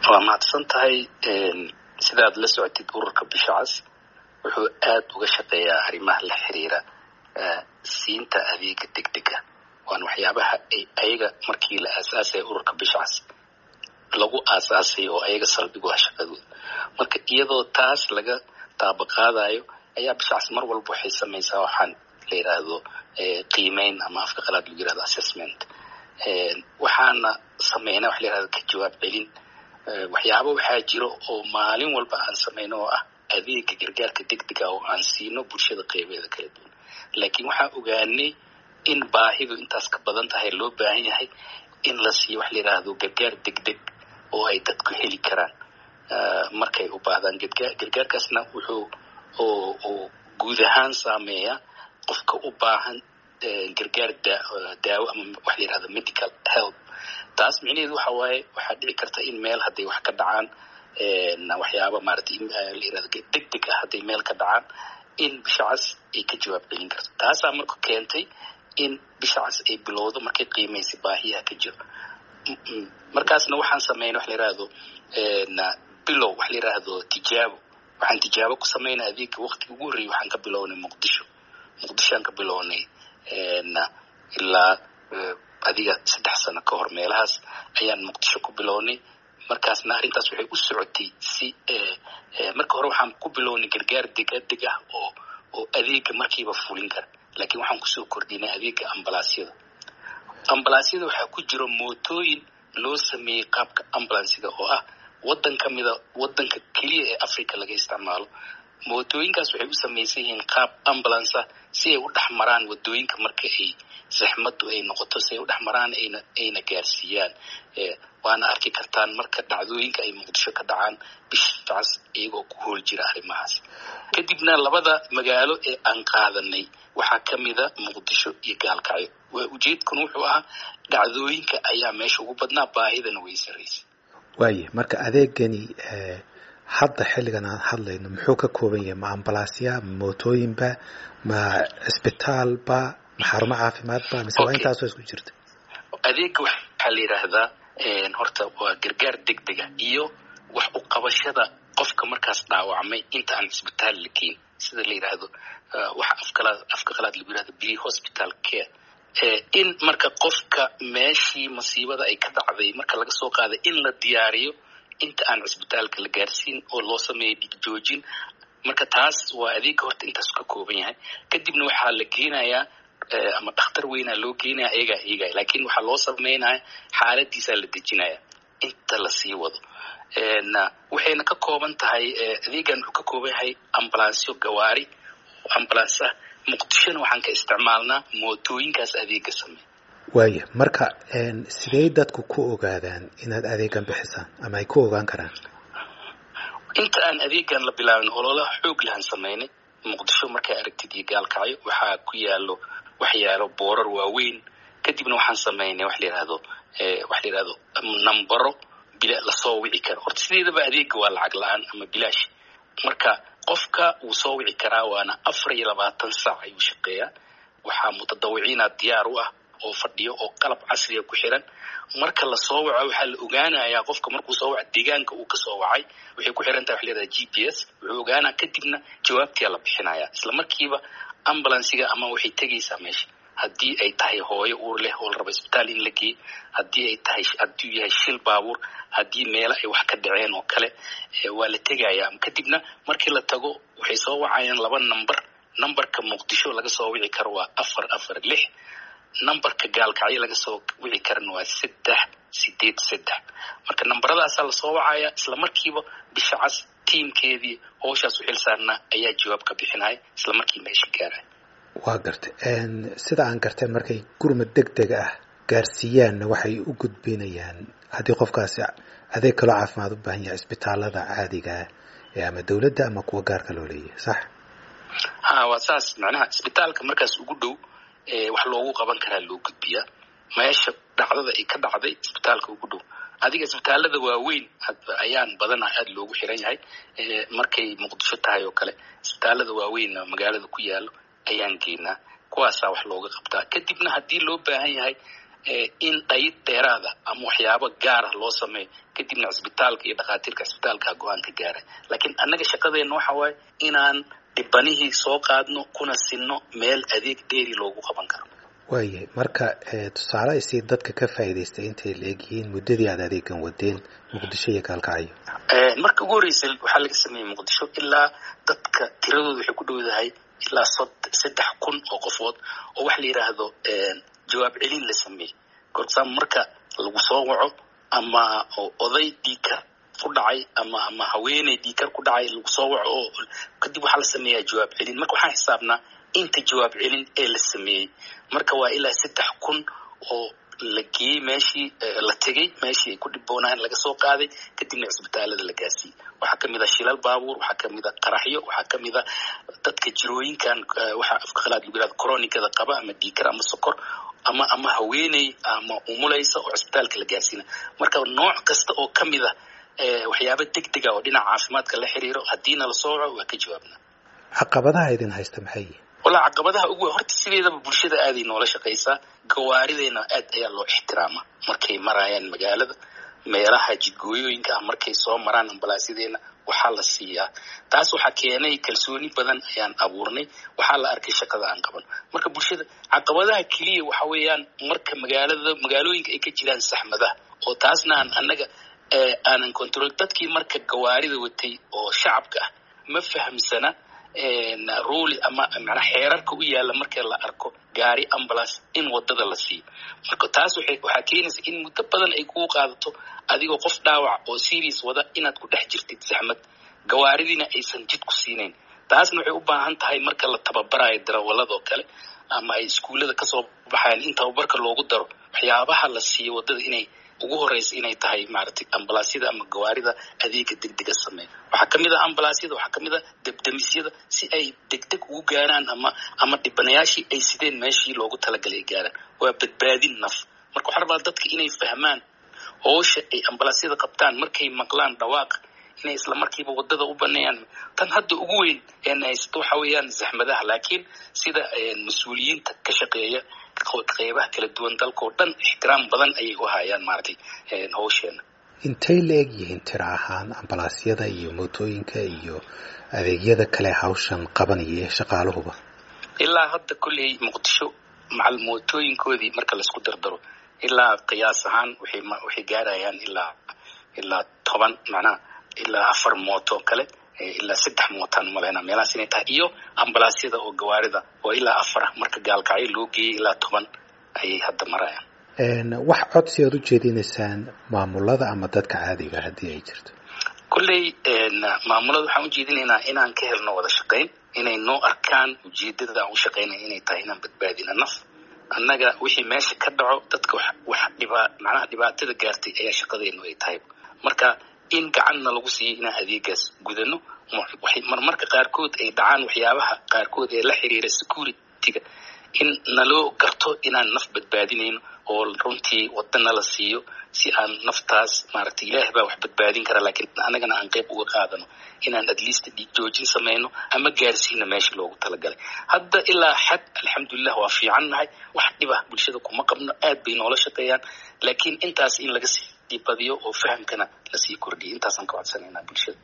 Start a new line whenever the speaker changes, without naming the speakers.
waa mahadsan tahay sidaad la socotid ururka bisha cas wuxuu aad uga shaqeeyaa arrimaha la xiriira siinta adeega degdega waana waxyaabaha ayaga markii la aasaasaya ururka bisha cas lagu aasaasay oo ayaga saldhigu ah shaqadooda marka iyadoo taas laga taabaqaadayo ayaa bisha cas mar walba waxay samaysaa waxaan la yidhaahdo qiimeyn ama afka qalaad lagu yirahdo assessment waxaana sameynaa waxa la yihahdo ka jawaab celin waxyaaba waxaa jiro oo maalin walba aan sameyno oo ah adeega gargaarka degdega oo aan siino bulshada qeybeeda kala duwan laakiin waxaan ogaanay in baahidu intaas ka badan tahay loo baahan yahay in la siiyo waxa la yidhaahdo gargaar degdeg oo ay dadku heli karaan markay u baahdaan gargaarkaasna wuxuu oo guud ahaan saameeya qofka u baahan gargaar daawo ama waxa la yihahdo medical help taas micnaheedu waxa waaye waxaa dhici karta in meel hadday wax ka dhacaan waxyaaba maaragtay la yirahdo degdeg ah hadday meel ka dhacaan in bisha cas ay ka jawaab celin karto taasaa marka keentay in bisha cas ay bilowdo markay qiimaysay baahiyaha ka jiro markaasna waxaan sameynay waxa la yihahdo bilow waxa la yihahdo tijaabo waxaan tijaabo ku sameynay adeegga waqtiga ugu horreeyay waxaan ka bilownay muqdisho muqdishoaan ka bilownay ilaa adiga saddex sano ka hor meelahaas ayaan muqdisho ku bilownay markaasna arrintaas waxay u socotay si marka hore waxaan ku bilownay gargaar degdeg ah oo oo adeega markiiba fulin kara laakiin waxaan kusoo kordhinay adeega ambalaasyada ambalaasyada waxaa ku jiro mootooyin loo sameeyey qaabka ambulansiga oo ah waddan ka mida waddanka keliya ee africa laga isticmaalo mootooyinkaas waxay u samaysan yihiin qaab ambulance ah si ay u dhex maraan wadooyinka marka ay saxmadu ay noqoto si ay u dhex maraan ayna ayna gaarsiiyaan waana arki kartaan marka dhacdooyinka ay muqdisho ka dhacaan bishaas iyagoo ku hool jira arrimahaas kadibna labada magaalo ee aan qaadanay waxaa ka mida muqdisho iyo gaalkacyo waa ujeedkuna wuxuu ahaa dhacdooyinka ayaa meesha ugu badnaa baahidana way saraysay
waaye marka adeegani hadda xilligan aan hadlayno muxuu ka kooban yahay ma ambalaasya ma mootooyinba ma cisbitaalba ma xarumo caafimaadba mise waa intaasoo isku jirta
adeega waxaa la yidhaahdaa horta waa gargaar degdega iyo wax u qabashada qofka markaas dhaawacmay inta aan cisbitaal la geyn sida la yidhaahdo waxa afkalaad afka qalaad lagu yidhahdo pre hospital care in marka qofka meeshii masiibada ay ka dhacday marka laga soo qaaday in la diyaariyo inta aan cisbitaalka la gaarsiin oo loo sameeyo dhigjoojin marka taas waa adeega horta intaas ka kooban yahay kadibna waxaa la geenayaa ama dhakhtar weynaa loo geenaya ayagaa eegaya laakiin waxaa loo sameynaya xaaladiisaa la dejinaya inta lasii wado waxayna ka kooban tahay adeegan wuxuu ka kooban yahay ambalansyo gawaari ambulance ah muqdishona waxaan ka isticmaalnaa mootooyinkaas adeega sameeya
waaya marka sidey dadku ku ogaadaan inaad adeegan bixisaan ama ay ku ogaan karaan
inta aan adeegan la bilaabin ololaha xoog lahan sameynay muqdisho markay aragtid iyo gaalkacyo waxaa ku yaalo wax yaalo boorar waaweyn kadibna waxaan sameynay wax la yihahdo wax la yihahdo nambaro bila lasoo wici karo horta sideedaba adeega waa lacag la-aan ama bilaash marka qofka wuu soo wici karaa waana afar iyo labaatan saac ayuu shaqeeyaa waxaa mutadawiciina diyaar u ah oo fadhiyo oo qalab casriga ku xiran marka lasoo waco waxaa la ogaanayaa qofka markuu soo waco deegaanka uu kasoo wacay waxay ku xiran tahay wax layihahda g p s wuxuu ogaanaa kadibna jawaabtiyaa la bixinaya isla markiiba ambulansiga ama waxay tegaysaa meesha haddii ay tahay hooyo uur leh oo la rabo isbitaal in la geey haddii ay tahay hadduu yahay shil baabuur haddii meelo ay wax ka dhaceen oo kale waa la tegayaa kadibna markii la tago waxay soo wacayaan laba number numberka muqdisho laga soo wici karo waa afar afar lix numberka gaalkacyo laga soo wici karana waa saddex sideed saddex marka namberadaasaa lasoo wacaya isla markiiba bisha cas tiimkeedii howshaas u xilsaarnaa ayaa jawaab ka bixinaya isla markii meesha gaaraya
waa gartay sida aan gartay markay gurmad deg deg ah gaarsiiyaanna waxay u gudbinayaan haddii qofkaasi adeeg kaloo caafimaad u baahan yahay isbitaalada caadigaa ee ama dowladda ama kuwa gaarka loo leeyahay sax
ha waa saas macnaha isbitaalka markaas ugu dhow wax loogu qaban karaa loo gudbiyaa meesha dhacdada ay ka dhacday isbitaalka ugu dhow adiga isbitaalada waaweyn ayaan badanaa aada loogu xiran yahay markay muqdisho tahay oo kale isbitaalada waaweyn magaalada ku yaalo ayaan geynaa kuwaasaa wax looga qabtaa kadibna haddii loo baahan yahay in dhayid dheeraada ama waxyaabo gaara loo sameeyo kadibna cisbitaalka iyo dhakhaatiirka cisbitaalka go-aan ka gaara laakiin annaga shaqadeenna waxa waaye inaan dhibanihii soo qaadno kuna sinno meel adeeg dheeri loogu qaban karo
waayahay marka tusaale ay sii dadka ka faa'iidaystay intay la egyihiin muddadii aad adeegan wadeen muqdisho iyo gaalkacyo
marka ugu horreysay waxaa laga sameeyey muqdisho ilaa dadka tiradooda waxay ku dhowdahay ilaa saddex kun oo qofood oo waxa la yidhaahdo jawaab celin la sameeyey gorsaam marka lagu soo waco ama oday dhiikar ku dhacay ama ama haweeney dhiikar ku dhacay lagu soo waco oo kadib waxaa la sameeyaa jawaab celin marka waxaan xisaabnaa inta jawaab celin ee la sameeyey marka waa ilaa saddex kun oo la geeyey meeshii la tegey meeshii ay ku dhiboonaayeen laga soo qaaday kadibna cisbitaalada la gaarsiiyey waxaa kamid a shilal baabuur waxaa kamid a qaraxyo waxaa kamid a dadka jirooyinkan waxaa afka khalaad lagu yihahdo coronikada qaba ama dhiikar ama sokor ama ama haweeney ama umulaysa oo cisbitaalka la gaarsiina marka nooc kasta oo kamid a waxyaaba deg dega oo dhinaca caafimaadka la xiriiro haddiina lasoo waco waa ka jawaabnaa
caqabadaha idin haysta maxay yihin
wallaa caqabadaha ugu horta sideedaba bulshada aaday noola shaqaysaa gawaarideyna aad ayaa loo ixtiraama markay maraayaan magaalada meelaha jidgooyooyinka ah markay soo maraan ambalaasyadeenna waxaa la siiyaa taas waxaa keenay kalsooni badan ayaan abuurnay waxaa la arkay shaqada aan qaban marka bulshada caqabadaha keliya waxa weeyaan marka magaalada magaalooyinka ay ka jiraan saxmadaha oo taasna aan annaga aanan control dadkii marka gawaarida watay oo shacabka ah ma fahamsana ruli ama manaa xeerarka u yaalla marka la arko gaari ambulance in wadada la siiyo marka taas waxaa keenaysa in muddo badan ay kugu qaadato adigoo qof dhaawac oo serious wada inaad ku dhex jirtid saxmad gawaaridiina aysan jid ku siinayn taasna waxay u baahan tahay marka la tababarayo darawalladoo kale ama ay iskuullada kasoo baxayaan in tababarka loogu daro waxyaabaha la siiyo waddada inay ugu horeysa inay tahay maaragtay ambalaasyada ama gawaarida adeega degdega sameeya waxaa kamid a ambalaasyada waxaa kamid a debdemisyada si ay degdeg ugu gaaraan ama ama dhibanayaashii ay sideen meeshii loogu talagalay ay gaaraan waa badbaadin naf marka waxaa rabaa dadka inay fahmaan hoosha ay ambalaasyada qabtaan markay maqlaan dhawaaq inay isla markiiba wadada u baneeyaan tan hadda ugu weyn een haysato waxa weeyaan zaxmadaha laakiin sida mas-uuliyiinta ka shaqeeya qeybaha kala duwan dalka oo dhan ixtiraam badan ayay u hayaan maaragtay hawsheena
intay la eg yihiin tiro ahaan ambalaasyada iyo mootooyinka iyo adeegyada kale hawshan qabanaya ee shaqaaluhuba
ilaa hadda kolley muqdisho macal mootooyinkoodii marka laisku dardaro ilaa qiyaas ahaan waxay waxay gaarayaan ilaa ilaa toban macnaha ilaa afar mooto kale ilaa saddex mootaan umaleyna meelahaas inay tahay iyo ambalaasyada oo gawaarida oo ilaa afar ah marka gaalkacyo loo geeyey ilaa toban ayay hadda marayaan
wax codsi aad u jeedinaysaan maamulada ama dadka caadiga haddii ay jirto
kolley maamulada waxaan u jeedinaynaa inaan ka helno wada shaqayn inay noo arkaan ujeedada aan u shaqaynay inay tahay inaan badbaadina naf annaga wixii meesha ka dhaco dadka wax wax dhibaa macnaha dhibaatada gaartay ayaa shaqadeenu ay tahay marka in gacanna lagu siiyo inaan adeegaas gudano waxay marmarka qaarkood ay dhacaan waxyaabaha qaarkood ee la xiriira securityga in naloo garto inaan naf badbaadinayno oo runtii wadana la siiyo si aan naftaas maaragtay ilaah baa wax badbaadin kara laakiin annagana aan qayb uga qaadano inaan at least dhiig joojin samayno ama gaarsiina meesha loogu talagalay hadda ilaa xad alxamdulilah waa fiican nahay wax dhiba bulshada kuma qabno aad bay noola shaqeeyaan laakiin intaas in laga sii badiyo oo fahamkana lasii kordhiyo intaasaan ka codsanaynaa bulshada